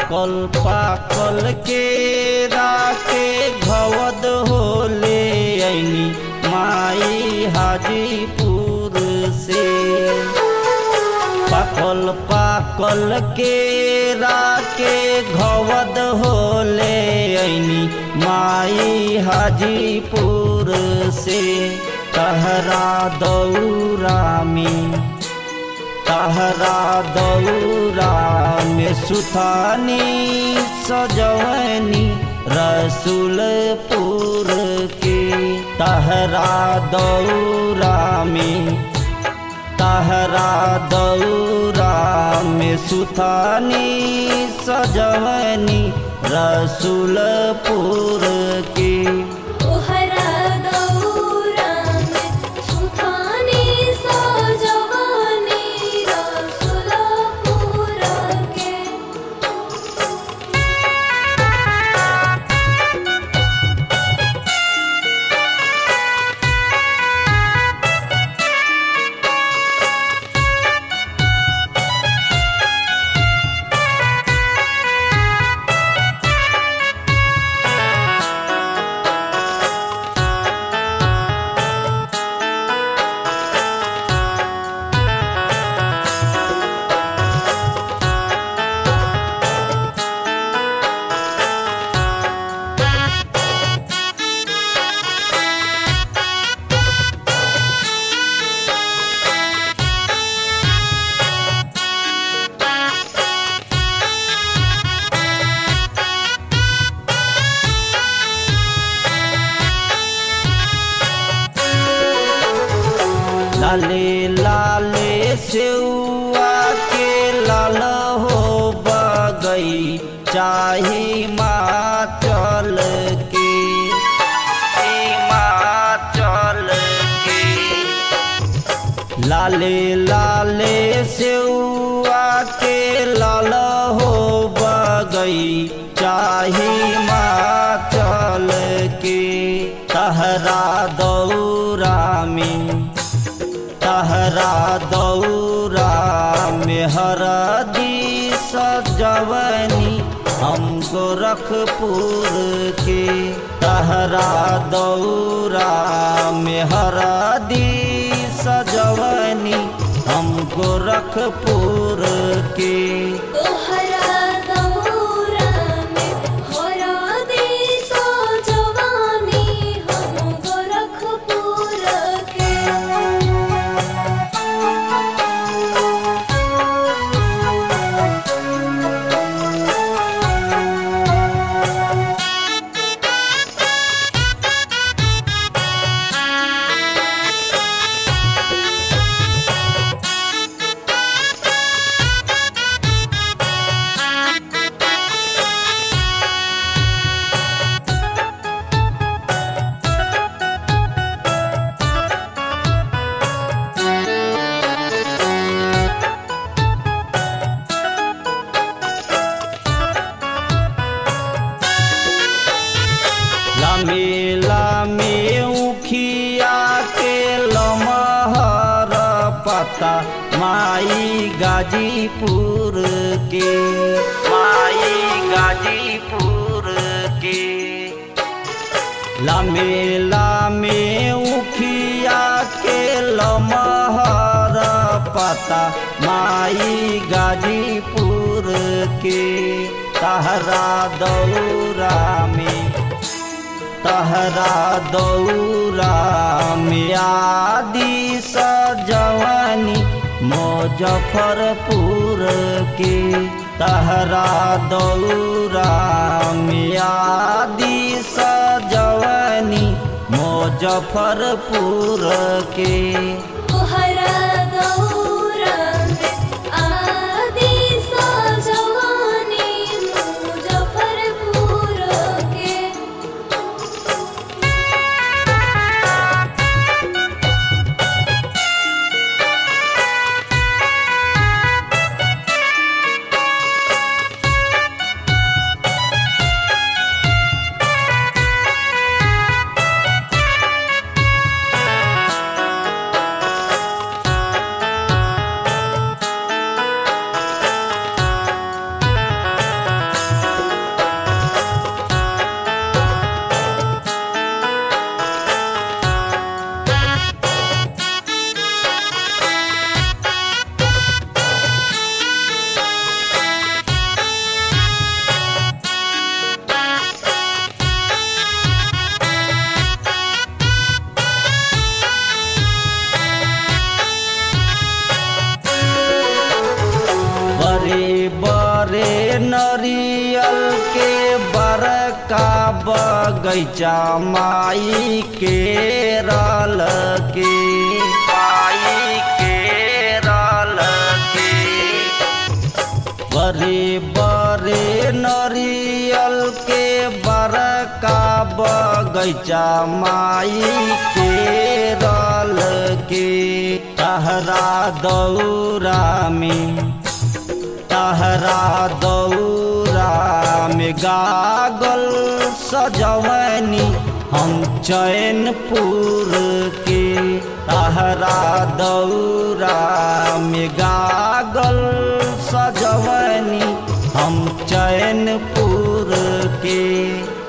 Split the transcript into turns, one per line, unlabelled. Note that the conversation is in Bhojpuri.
पाकल पाकल के राके घवद होले ऐनी माई हाजीपुर से पाकल पाकल के राके घवद होले ऐनी माई हाजीपुर से तहरा दौरा में तहरा दौरा में सुथानी सजवनी रसूलपुर के तहरा दौरा में तहरा दौरा में सुथानी सजवनी रसूलपुर के
तोहरा दौरा में सुखानी सजवनी रसुलपुर के
लाले लाले सेउआ के लाल हो बगई चाही माचल के हिमाचल के लाले लाले सेउआ के लाल हो बगई चाही माचल के तहरा दौरा में तहरा दौरा में हरदी सजवनी हम गोरखपुर के तहरा दौरा में हरदी सजवनी हम गोरखपुर के
तोहरा दौरा में हरदी सजवनी हम गोरखपुर के
लामे लामे उखिया के लमहर पता माई गाजीपुर के माई गाजीपुर के लामे लामे उखिया के लमहर पता माई गाजीपुर के तहरा दौरा में तहरा दौरा में आदि सजवनी मुजफ्फरपुर के तहरा दौरा में आदि सजवनी मुजफ्फरपुर के
तोहरा दौरा में आदि सजवनी मुजफ्फरपुर के
तहरा नरियल के बड़का बगैचा माई के रल के माई के रल के बड़े बड़े नरियल के बड़का बगैचा माई के रल के तहरा दौरा में तहरा दौरा में गागल सजवनी हम चैनपुर के तहरा दौरा में गागल सजवनी हम चैनपुर के